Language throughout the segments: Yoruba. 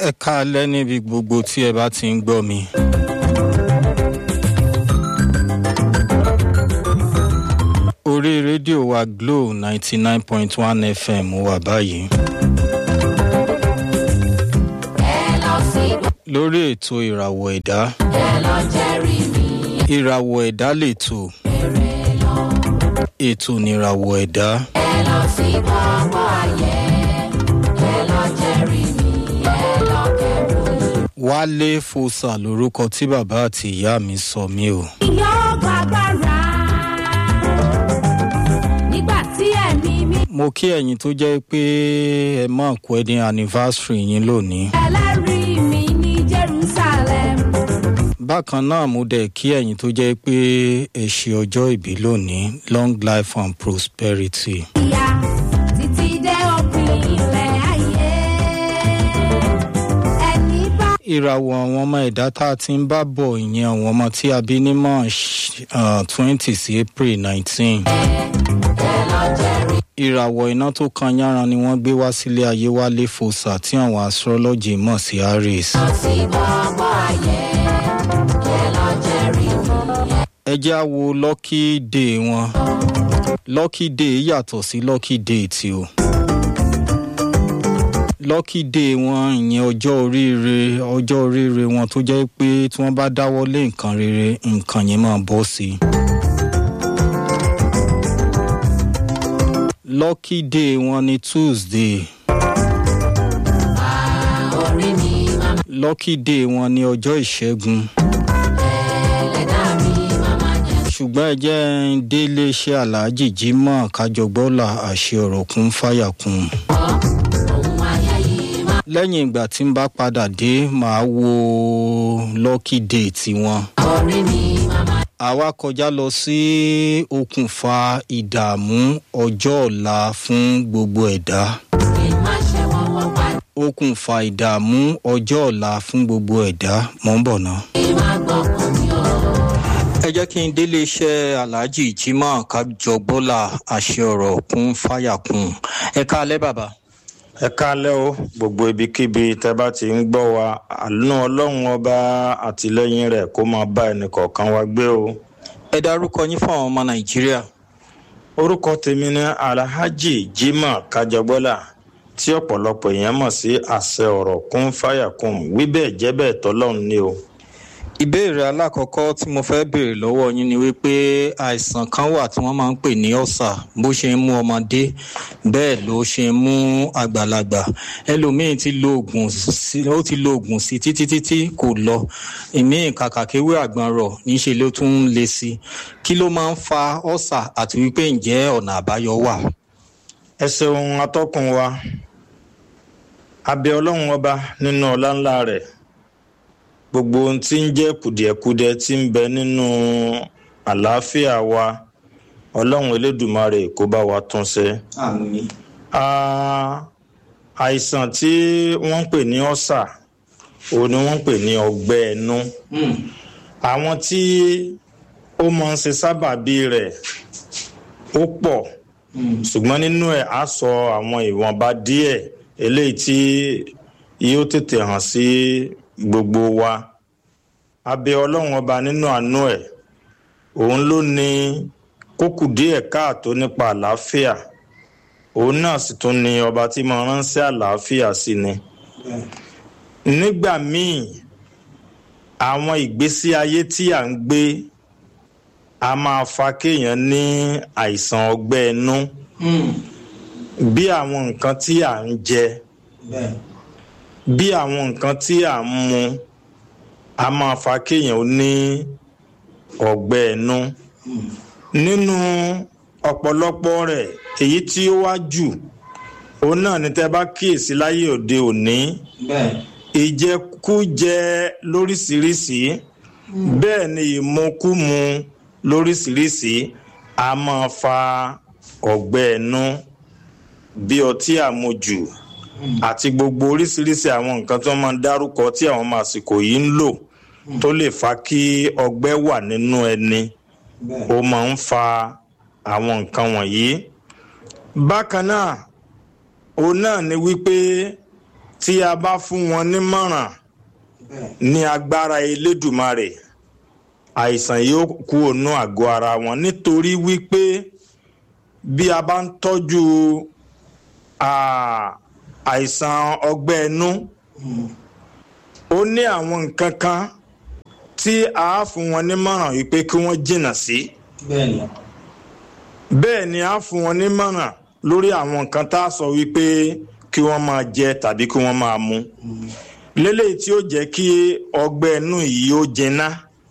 ẹ káalẹ́ níbi gbogbo tí ẹ bá ti ń gbọ́ mi. orí rédíò wa glo ninety nine point one fm wà báyìí. ẹ lọ sí lórí ètò ìràwọ̀ ẹ̀dá ẹ lọ jẹ́rìí mi ìràwọ̀ ẹ̀dá lètò èrè lọ. ètò nìràwọ̀ ẹ̀dá ẹ lọ sí gbogbo ayé ẹ lọ jẹ́rìí mi ẹ lọ kẹ́rù yìí. wálé fòsà lórúkọ tí bàbá àti ìyá mi sọ mí o. yóò gbàgbára nígbà tí ẹ̀mí mi mo kí ẹ̀yin tó jẹ́ pé ẹ mọ̀ kú ẹni anniversary yín lónìí. ẹlẹ́rìí mi ní jerusalem. bákan náà mo dẹ̀ kí ẹ̀yin tó jẹ́ pé ẹ ṣe ọjọ́ ìbí lónìí long life and prosperity. ìyá títí dé òpin ilẹ̀ ayé ẹni bá. ìràwọ̀ àwọn ọmọ ẹ̀dá tá a ti ń bá bọ̀ ìyẹn àwọn ọmọ tí a bí ní march twenty sí april nineteen. ẹ lọ jẹ́rìí ìràwọ̀ iná tó kan yáran ni wọ́n gbé wá sílé ayé wálé fòsà tí àwọn astrology mọ̀ sí aries. lọ sí gbogbo ayé ẹ lọ jẹ́rìí mi. ẹ jẹ́ á wo lucky day wọn lucky day yàtọ̀ sí lucky day tí o lucky day wọn ìyẹn ọjọ́ oríire ọjọ́ oríire wọn tó jẹ́ pé tí wọ́n bá dáwọ́ lé nǹkan rere nǹkan yẹn máa bọ́ sí i. lucky day wọn ni tuesday orí mi màmá lucky day wọn ni ọjọ́ ìṣẹ́gun ẹlẹ́dá mi màmá jẹ́ ṣùgbọ́n ẹ jẹ́ ń dé iléeṣẹ́ aláàjì jimoh kájọgbọ́là àṣẹ ọ̀rọ̀ kún fáyà kún un. ohun ayé yìí má. lẹ́yìn ìgbà tí n bá padà dé màá wo lucky day tiwọn. orí mi màmá àwa kọjá lọ sí okùnfà ìdààmú ọjọ́ ọ̀la fún gbogbo ẹ̀dá. kí n má ṣe wọ́n wọ́n pa okùnfà ìdààmú ọjọ́ ọ̀la fún gbogbo ẹ̀dá mọ̀ ń bọ̀ ná. kí n má gbọ́kàn mi o. ẹ jẹ́ kí n délé iṣẹ́ aláàjì jimoh kájọgbọ́là àṣẹ ọ̀rọ̀ kún fáyà kún ẹ káalẹ́ bàbá. ẹ káalẹ́ o gbogbo ibikíbi tẹ́ bá ti ń gbọ́ wa àánú ọlọ́run ọba àtìlẹ́yìn rẹ̀ kó máa bá ẹnì kọ̀ọ̀kan wa gbé o. ẹ dárúkọ yín fún àwọn ọmọ nàìjíríà. orúkọ tèmi ní alhaji jimoh kájọgbọ́là tí ọ̀pọ̀lọpọ̀ èèyàn mọ̀ sí àṣẹ ọ̀rọ̀ kún fáyà kún wí bẹ́ẹ̀ jẹ́ bẹ́ẹ̀ tọ́lọ́run ni o. ìbéèrè alákọ̀ọ́kọ́ tí mo fẹ́ béèrè lọ́wọ́ yín ni wípé àìsàn kan wà tí wọ́n máa ń pè ní ọ̀sà bó ṣe ń mú ọmọdé bẹ́ẹ̀ ló ṣe ń mú àgbàlagbà ẹlòmíín ti lo oògùn sí ó ti lo oògùn sí títí títí kò lọ ìmíín kàkàkéwé àgbọn rọ̀ níṣẹ́ ló tún ń le sí kí ló máa ń fa ọ̀sà àti wípé ǹjẹ́ ọ̀nà àbáyọ wà. ẹ ṣeun atọ́kùn wa abẹ ọlọ́run ọba nínú ọlá ńlá rẹ̀ gbogbo ohun tí ń jẹ́ kùdìẹ̀kudiẹ tí ń bẹ nínú àlàáfíà wa ọlọ́run elédùmarè kó bá wa tún ṣe. àmì Ah, àìsàn tí wọ́n ń pè ní ọ́sà òun ni wọ́n ń pè ní ọgbẹ́ ẹnu àwọn tí ó máa ń ṣe sábàbí rẹ̀ ó pọ̀ ṣùgbọ́n nínú ẹ̀ á sọ àwọn ìwọ̀nba díẹ̀ eléyìí tí yóò tètè hàn sí gbogbo wa abẹ ọlọ́run ọba nínú àánú ẹ̀ òun ló ní kókù díẹ̀ káàtó nípa àlàáfíà òun náà sì tún ní ọba tí mo ránṣẹ́ àlàáfíà sí ni nígbà míì àwọn ìgbésí ayé tí à ń gbé a máa fa kéèyàn ní àìsàn ọgbẹ́ inú bí àwọn nǹkan tí à ń jẹ bí àwọn nǹkan tí à ń mu a máa fa kéèyàn ó ní ọgbẹ́ inú nínú ọ̀pọ̀lọpọ̀ rẹ̀ èyí tí ó wá jù òun náà ni tẹ́ bá kíyèsí láyé òde òní ìjẹkújẹ lóríṣiríṣi bẹ́ẹ̀ ni ìmukúmu lóríṣiríṣi a máa fa ọ̀gbẹ́ ẹnu bí ọtí àmujù àti gbogbo oríṣiríṣi àwọn nǹkan tí wọ́n máa ń dárúkọ tí àwọn ọmọ àsìkò yìí ń lò tó lè fa kí ọgbẹ́ wà nínú ẹni ó máa ń fa àwọn nǹkan wọ̀nyí bákan náà òun náà ni wípé tí a bá fún wọn nímọ̀ràn ní agbára elédùmarè àìsàn yóò kú ònú àgọ́ ara wọn nítorí wípé bí a bá ń tọ́jú à- àìsàn ọgbẹ́ inú ó ní àwọn nǹkan kan tí a fún wọn nímọ̀ràn wípé kí wọ́n jìnnà sí bẹ́ẹ̀ni bẹ́ẹ̀ ni a fún wọn nímọ̀ràn lórí àwọn nǹkan tá a sọ wípé kí wọ́n máa jẹ tàbí kí wọ́n máa mu lélẹ́yìí tí ó jẹ́ kí ọgbẹ́ inú yìí ó jinná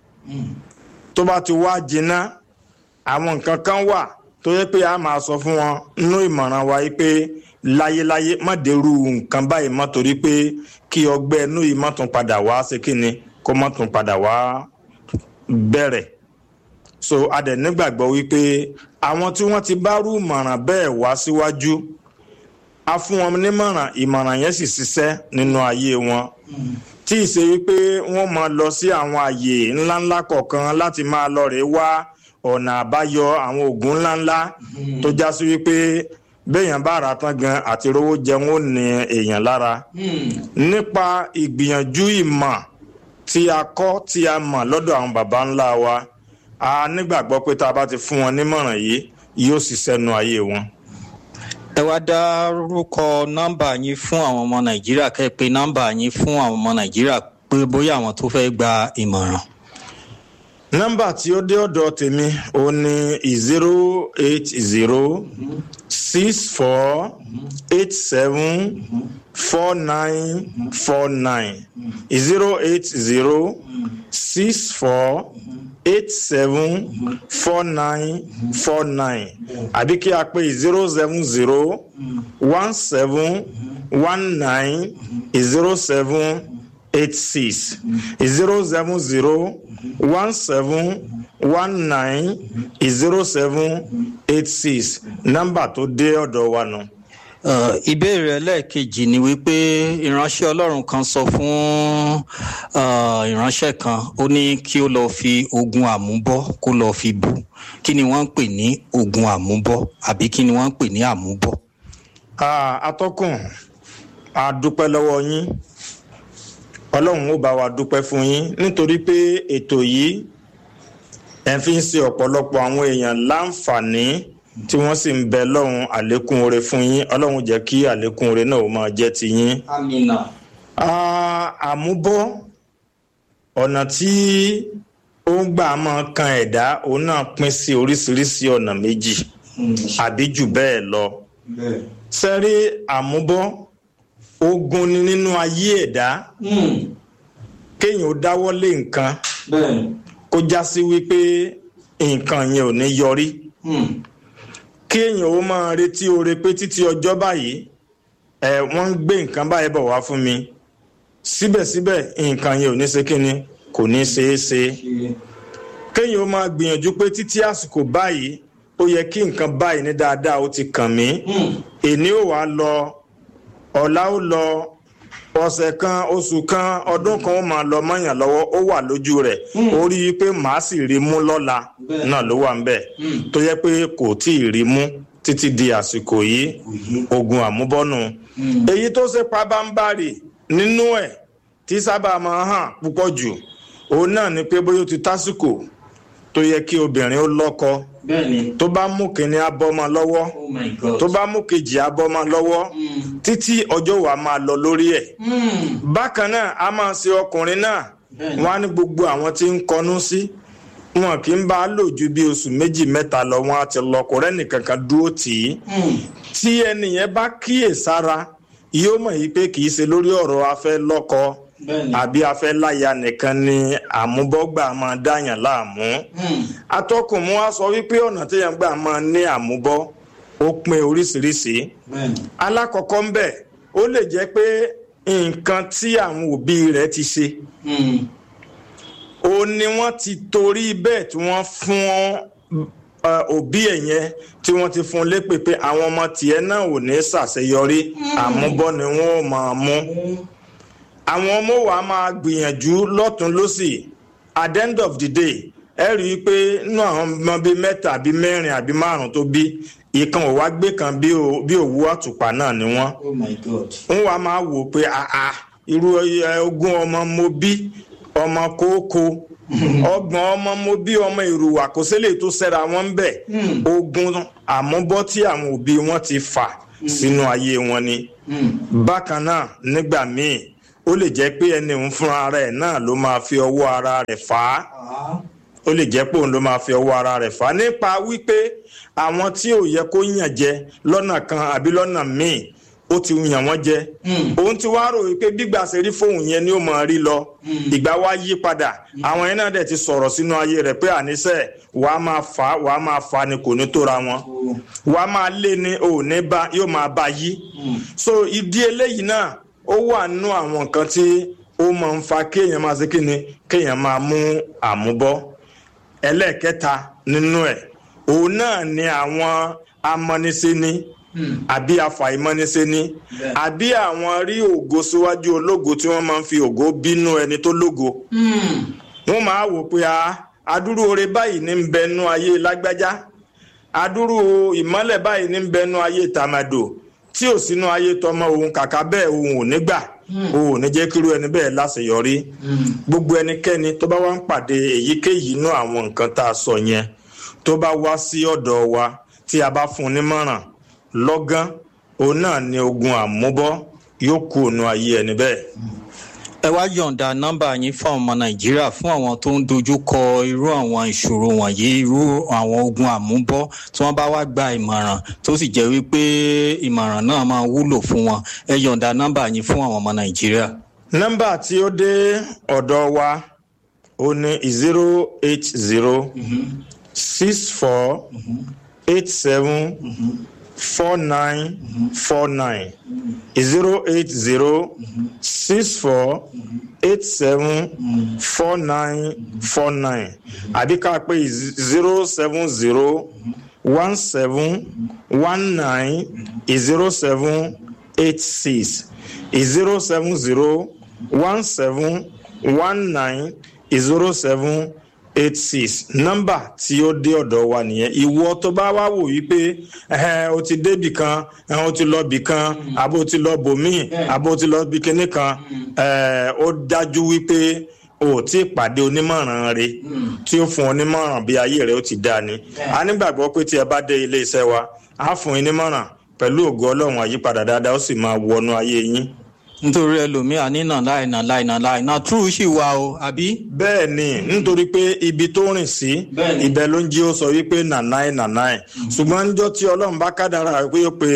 tó bá ti wá jinná àwọn nǹkan kan wà tó yẹ pé a máa sọ fún wọn nínú ìmọ̀ràn wa yìí pé láyéláyé má dèrú nǹkan báyìí má torí pé kí ọgbẹ́ inú yìí má tún padà wá ṣe kí ni kó má tún padà wá bẹ̀rẹ̀ so a dẹ̀ nígbàgbọ́ wípé àwọn tí wọ́n ti bá rú ìmọ̀ràn bẹ́ẹ̀ wá síwájú a fún wọn nímọ̀ràn ìmọ̀ràn yẹn sì ṣiṣẹ́ nínú ayé wọn tí ì ṣe wípé wọ́n máa lọ sí àwọn àyè ńláńlá kọ̀ọ̀kan láti máa lọ rèé wá ọ̀nà àbáyọ àwọn oògùn ńláńlá tó já sí wípé béèyàn bá rà tán gan àti rówó jẹun ó ní èèyàn lára nípa ìgbìyànjú ìmọ̀ tí a kọ́ tí a mọ̀ lọ́dọ̀ àwọn baba ńlá wa a nígbàgbọ́ pé tá a bá ti fún wọn nímọ̀ràn yìí yóò ṣiṣẹ́ nu ayé wọn. ẹ wá dárúkọ nọ́mbà yín fún àwọn ọmọ nàìjíríà kẹ́ ẹ pé nọ́mbà yín fún àwọn ọmọ nàìjíríà pé bóyá àwọn tó fẹ́ gba ìmọ̀ràn. nọ́mbà tí ó dé ọ̀dọ̀ tèmi ó ní zero eight zero six four eight seven four nine four nine zero eight zero six four eight seven four nine four nine àbí kí a pè zero seven zero one seven one nine zero seven eight six zero seven zero one seven one nine zero seven eight six nọ́mbà tó dé ọ̀dọ̀ wa nù. Uh, ìbéèrè ẹlẹ́ẹ̀kejì ni wípé ìránṣẹ́ ọlọ́run kan sọ fún uh, ìránṣẹ́ kan ó ní kí ó lọ́ọ́ fi oògùn àmúbọ́ kó lọ́ọ́ fi bù kí ni wọ́n ń pè ní oògùn àmúbọ́ àbí kí ni wọ́n ń pè ní àmúbọ́. Ah, atọ́kùn a dúpẹ́ lọ́wọ́ yín ọlọ́run ó bá wa dúpẹ́ fún yín nítorí pé ètò yìí ẹ̀ fi ń ṣe ọ̀pọ̀lọpọ̀ àwọn èèyàn láǹfààní tí wọ́n sì ń bẹ lọ́run àlékún oore fún yín ọlọ́run jẹ́ kí àlékún oore náà ó máa jẹ́ ti yín. amina. Ah, àmúbọ́ ọ̀nà tí ó ń gbà máa kan ẹ̀dá òun náà pín sí oríṣiríṣi ọ̀nà méjì àbí jù bẹ́ẹ̀ lọ sẹ́rí àmúbọ́ ogun ni nínú ayé ẹ̀dá kéèyàn ó dáwọ́ lé nǹkan bẹ́ẹ̀ni. kó já sí wípé nǹkan yẹn ò ní yọrí kéèyàn ó máa retí oore pé títí ọjọ́ báyìí ẹ wọ́n ń gbé nǹkan báyìí bọ̀ wá fún mi síbẹ̀síbẹ̀ nǹkan yẹn ò ní ṣe kíni kò ní ṣeé ṣe kéèyàn ó máa gbìyànjú pé títí àsìkò báyìí ó yẹ kí nǹkan báyìí ní dáadáa ó ti kàn mí èní ò wá lọ ọ̀la ó lọ ọ̀sẹ̀ kan oṣù kan ọdún kan ó máa lọ mọ́yàn lọ́wọ́ ó wà lójú rẹ̀ ó rí i pé màá sì rí mú lọ́la náà ló wà ń bẹ̀ tó yẹ pé kò tí ì rí mú títí di àsìkò yìí ogun àmúbọ́nù èyí tó ṣe pabambarì nínú ẹ̀ tí sábà máa hàn púpọ̀ jù òun náà ni pé bóyá ó ti tásìkò tó yẹ kí obìnrin ó lọ́kọ bẹ́ẹ̀ni. tó bá mú kínní abọ́mọ lọ́wọ́ oh my god. tó bá mú kejì abọ́mọ lọ́wọ́ títí ọjọ́ wa máa lọ lórí ẹ̀ bákan náà a máa ṣe ọkùnrin náà Bẹ́ẹ̀ni. wọn á ní gbogbo àwọn tí ń kọnú sí wọn kì í bá a lò ju bí oṣù méjì mẹ́ta lọ wọn á ti lọ kò rẹ́nì kankan dúró tì í tí ẹnìyẹn bá kíyè sára yóò mọ̀ yìí pé kì í ṣe lórí ọ̀rọ̀ afẹ́ lọ́kọ Bẹ́ẹ̀ni. àbí afẹ́ láya nìkan ni àmúbọ́gbà máa dáyàn láàmú atọ́kùn mú wá sọ wípé ọ̀nà téèyàn gbà máa ní àmúbọ́ ó pin oríṣiríṣi bẹ́ẹ̀ni. alákọ̀ọ́kọ́ ń bẹ̀ ó lè jẹ́ pé nǹkan tí àwọn òbí rẹ̀ ti ṣe ó ní wọ́n ti torí bẹ́ẹ̀ tí wọ́n fún ẹ, òbí ẹ̀ yẹn tí wọ́n ti fún un lépè pé àwọn ọmọ tiẹ̀ náà ò ní ṣàṣeyọrí àmúbọ́ ni wọ́n ò máa mú àwọn ọmọ wa máa gbìyànjú lọ́tún lọ́sì at the end of the day ẹ rí i pé nínú àwọn ọmọ bíi mẹ́ta àbí mẹ́rin àbí márùn tó bí ìkan ò wá gbé kan bí o- bí òwú àtùpà náà ni wọ́n oh my god. ń wá máa wò pé àà irú ẹ, ogún ọmọ mo bí ọmọ kókó ọgbọ̀n ọmọ mo bí ọmọ ìrùwà kò sílẹ̀ tó sẹ́ra wọn ń bẹ̀ ogun àmúbọ́ tí àwọn òbí wọn ti fà sínú ayé wọn ni bákan náà nígbà míì ó lè jẹ́ pé ẹni òun fúnra rẹ̀ náà ló máa fi ọwọ́ ara rẹ̀ fà á ó lè jẹ́ pé òun ló máa fi ọwọ́ ara rẹ̀ fà á nípa wípé àwọn tí ò yẹ kó yàn jẹ lọ́nà kan àbí lọ́nà míì ó ti yàn wọ́n jẹ òun ti wá rò wípé gbígbà ṣe rí fóun yẹn ni ó máa rí lọ ìgbà wa yí padà àwọn yẹn náà dẹ̀ ti sọ̀rọ̀ sínú ayé rẹ̀ pé àníṣe wàá máa fà á wàá máa fà á ni kò ní tóra wọn wàá máa lé ní òní bá yóò máa bá yí so ìdí eléyìí náà ó wà nínú àwọn nǹkan tí ó máa ń fa kéèyàn máa ṣe kí ni kéèyàn máa mú àmúbọ́ ẹlẹ́ẹ̀kẹta nínú ẹ̀ òun náà ni àwọn amọ́nisẹ́ni àbí afàìmọ́nisẹ́ni àbí àwọn rí ògo síwájú ológo tí wọ́n máa ń fi ògo bínú ẹni tó lógo wọ́n máa wò pé a adúrú oore báyìí ní ń bẹnu ayé lágbájá adúrú ìmọ́lẹ̀ báyìí ní ń bẹnu ayé tàmàdò tí ò sínú ayé tọmọ òun kàkà bẹ́ẹ̀ òun ò ní gbà òun ò ní jẹ́ kírú ẹni bẹ́ẹ̀ láṣeyọrí gbogbo ẹnikẹ́ni tó bá wá ń pàdé èyíkéyìí inú àwọn nǹkan tá a sọ yẹn tó bá wá sí ọ̀dọ̀ wa tí a bá fún un nímọ̀ràn lọ́gán òun náà ni ogun àmúbọ́ yóò kú òun ayé ẹni bẹ́ẹ̀. ẹ wá yọ̀ǹda nọ́mbà yín fún ọmọ nàìjíríà fún àwọn tó ń dojú kọ irú àwọn ìṣòro wọ̀nyí irú àwọn ogun àmúbọ́ tí wọ́n bá wá gba ìmọ̀ràn tó sì jẹ́ wípé ìmọ̀ràn náà máa wúlò fún wọn ẹ yọ̀ǹda nọ́mbà yín fún àwọn ọmọ nàìjíríà. nọ́mbà tí ó dé ọ̀dọ̀ wa ó ní zero eight zero six four eight seven four nine four nine zero eight zero six four eight seven four nine four nine àbí ká pé zero seven zero one seven one nine zero seven eight six zero seven zero one seven one nine zero seven eight six nọ́mbà tí ó dé ọ̀dọ̀ wa nìyẹn ìwọ tó bá wá wò wípé ẹhẹn o ti débì kan ẹhẹn o ti lọ bì kan àbó o ti lọ bòmíì àbó o ti lọ bì kíní kan ẹ ó dájú wípé o ò tí ì pàdé onímọ̀ràn rẹ tí ó fún onímọ̀ràn bí ayé rẹ ó ti dáa ni a nígbàgbọ́ pé tí ẹ bá dé ilé iṣẹ́ wa á fún yín nímọ̀ràn pẹ̀lú ògo ọlọ́run àyípadà dáadáa ó sì máa wọnú ayé yín nítorí ẹlòmíà nínà láì nà láì nà láì nà túrú sì wà o àbí. bẹ́ẹ̀ ni nítorí pé ibi tó rìn sí Bẹ́ẹ̀ni. ibẹ̀ ló ń jí ó sọ wípé nànáì nànáì ṣùgbọ́n níjọ́ tí ọlọ́run bá kádàrà pé ó pe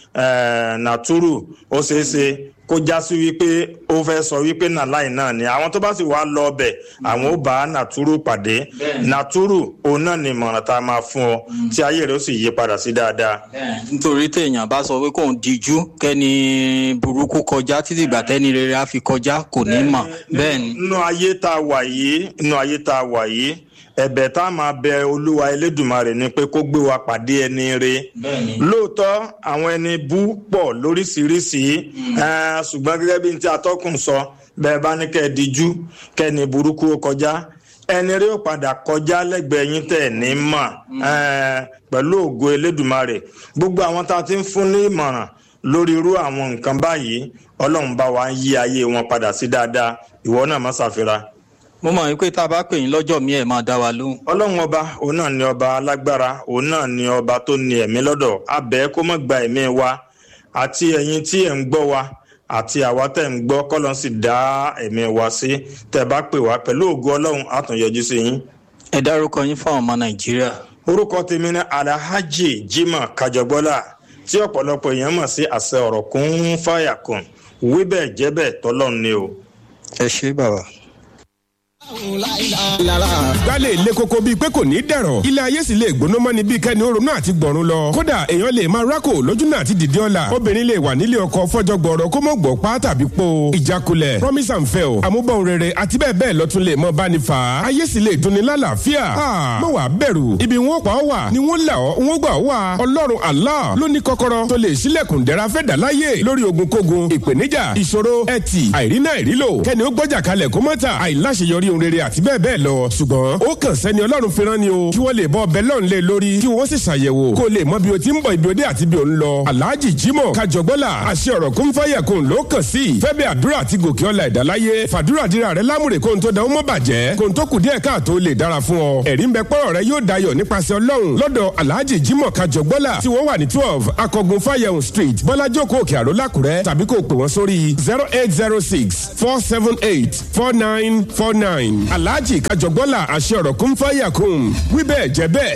eh, nàtúrù ó ṣeé ṣe kó já sí wípé ó fẹ́ sọ wípé nàláì náà ni àwọn tó bá sì wá lọ ọbẹ̀ àwọn ó bá nàtúrù pàdé Bẹ́ẹ̀ni. nàtúrù òun náà ni ìmọ̀ràn tá a máa fún ọ tí ayé rẹ̀ ó sì yí padà sí dáadáa. nítorí téèyàn bá sọ pé kóun díjú kẹ́ni burúkú kọjá títí ìgbà tẹ́ni rere á fi kọjá kò ní mọ̀ bẹ́ẹ̀ ni. nínú ayé tá a wà yìí nínú ayé tá a wà yìí ẹ̀bẹ̀ tá a máa bẹ olúwa elédùnmarè ni pé kó gbé wa pàdé ẹni re Bẹ́ẹ̀ni. lóòótọ́ àwọn ẹni bú pọ̀ lóríṣiríṣi eh, ṣùgbọ́n gẹ́gẹ́ bí n tí atọ́kùn sọ bẹ́ẹ̀ bá ní kẹ́ ẹ díjú kẹ́ni burúkú ó kọjá ẹni rí ó padà kọjá lẹ́gbẹ̀ẹ́ yín tẹ̀ ní mọ̀ eh, pẹ̀lú ògo elédùnmarè gbogbo àwọn tá a ti ń fún ní ìmọ̀ràn lórí irú àwọn nǹkan báyìí ọlọ́run bá wa ń yí ayé wọn padà sí dáadáa ìwọ náà má ṣàfihàn mo mọ̀ wípé tá a bá pè yín lọ́jọ́ mi ẹ̀ máa dá wa lóhùn. ọlọ́run ọba òun náà ni ọba alágbára òun náà ni ọba tó ní ẹ̀mí lọ́dọ̀ abẹ́ kó má gba ẹ̀mí wa àti ẹ̀yin tí ẹ̀ ń gbọ́ wa àti àwa tẹ̀ ń gbọ́ kọ́lọ́n sì dá ẹ̀mí wa sí tẹ̀ bá pè wá pẹ̀lú ògo ọlọ́run á tún yọjú sí yín. ẹ dárúkọ yín fún àwọn ọmọ nàìjíríà. orúkọ tèmi ní alhaji jimoh kajọgbọ́lá tí ọ̀pọ̀lọpọ̀ èèyàn mọ̀ sí àṣẹ ọ̀rọ̀ kún fàyà kùn wíbẹ̀ jẹ́bẹ̀ tọ́lọ́run ni o. ẹ ṣé bàbá. gbálẹ̀ ilé koko bíi pé kò ní dẹ̀rọ̀ ilé ayé sì lè gbóná mọ́ni bíi kẹ́ni ó ronú àti gbọ̀run lọ kódà èèyàn lè máa rákò lójú náà àti dìde ọ̀la obìnrin lè wà nílé ọkọ fọ́jọ́ gbọ̀rọ̀ kó mọ̀ gbọ̀ pa tàbí po ìjákulẹ̀ promise and fail àmúbọ̀n rere àti bẹ́ẹ̀ bẹ́ẹ̀ lọ́tún lè mọ báni fà á ayé sì lè dunni lálàáfíà mọ̀ wá bẹ̀rù ibi wọn pa ọ́ wà ni wọ́n là ọ́ wọ́n gbà ọ́ wà ọlọ́run allah ló ní kọ́kọ́rọ́ tó lè ṣílẹ̀kùn dẹ́ra fẹ́ dà láyé lórí ogun kógun ìpèníjà ìṣòro ẹtì àìrínà ìrílò kẹ́ni ó gbọ́jà kalẹ̀ kó mọ́ta àìláṣeyọrí ohun rere àti bẹ́ẹ̀ bẹ́ẹ̀ lọ ṣùgbọ́n ó kàn sẹ́ni ọlọ́run fi rán ni o kí wọ́n lè bọ́ ọbẹ̀ lọ́run lé lórí kí wọ́n sì ṣàyẹ̀wò kó lè mọ bí o ti ń bọ̀ ibi òde àti bí o ń lọ alhaji jimoh kajọgbọ́là àṣẹ ọ̀rọ̀ kún fáyà kún ló kàn sí fẹ́bẹ̀ àdúrà àti gòkè ọ̀la ìdáláyé fàdúrà dira rẹ lámùrè kóhun tó da ó mọ́ bàjẹ́ kóhun tó kù díẹ̀ káàtó lè dára fún ọ ẹ̀rí ń bẹ pọ́rọ̀ rẹ yóò dayọ̀ nípasẹ̀ ọlọ́run lọ́dọ̀ alhaji jimoh kajọgbọ́là tí wọ́n wà ní twelve akọgun fáyẹ̀hùn street bọ́lájókòó òkè àró lákùrẹ́ tàbí kó o pè wọ́n sórí zero eight zero six four seven eight four nine four nine alhaji kajọgbọ́là àṣẹ ọ̀rọ̀ kún fáyà kún wíbẹ̀ jẹ́ bẹ́ẹ̀